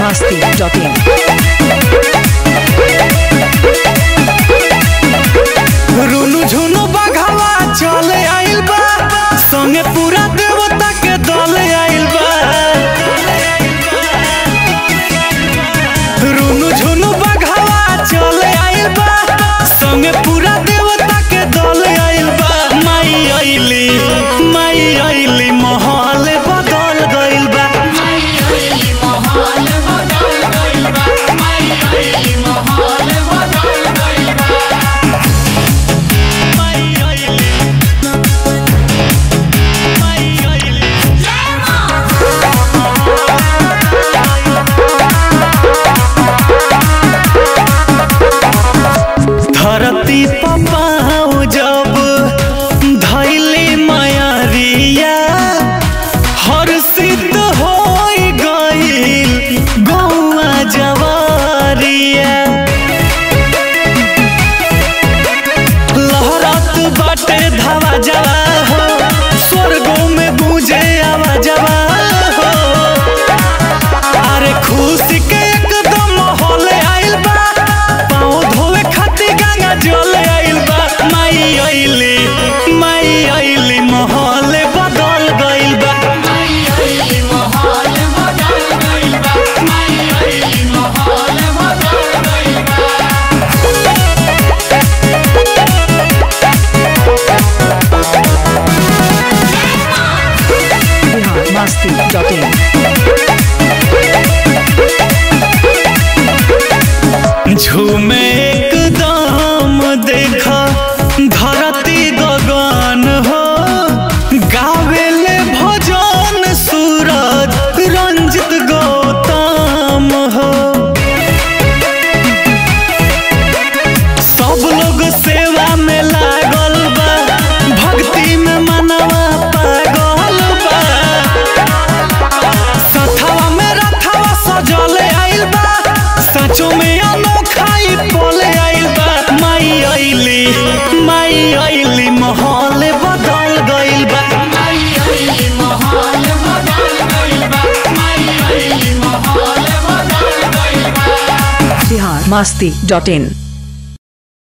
masti.in. रुनु झुनु बघवा चले आइल बा संगे पूरा देवता के दल आइल बा रुनु झुनु बघवा चले आइल बा संगे पूरा देवता के दल आइल बा माई आइली माई आइली महल बदल गइल बा माई आइली माई आइली धरती पपाओ जब धैली मयरिया हर सिद्ध हो गईल गौआ जवारिया लहरत बाटे धावा जवा हो स्वर्गों में गूंजे आवा जवा हो अरे खुशी के एकदम माहौल आइल बा पाँव धोवे खातिर गंगा जल आइल बा माई आइली माई आइली माहौल बदल गइल बा Bihar masti.in. झूमे एकदम देखा धरती गगन हो गावेले भजन सूरज रंजित गौतम हो सब लोग सेवा में लागल बा भक्ति में मनवा पागल बा सथवा में रथवा सजल आइल बा सचो में अनोखाई पोले आइल बा माई आइली माई आइली माहौल बदल गइल बा Bihar masti.in.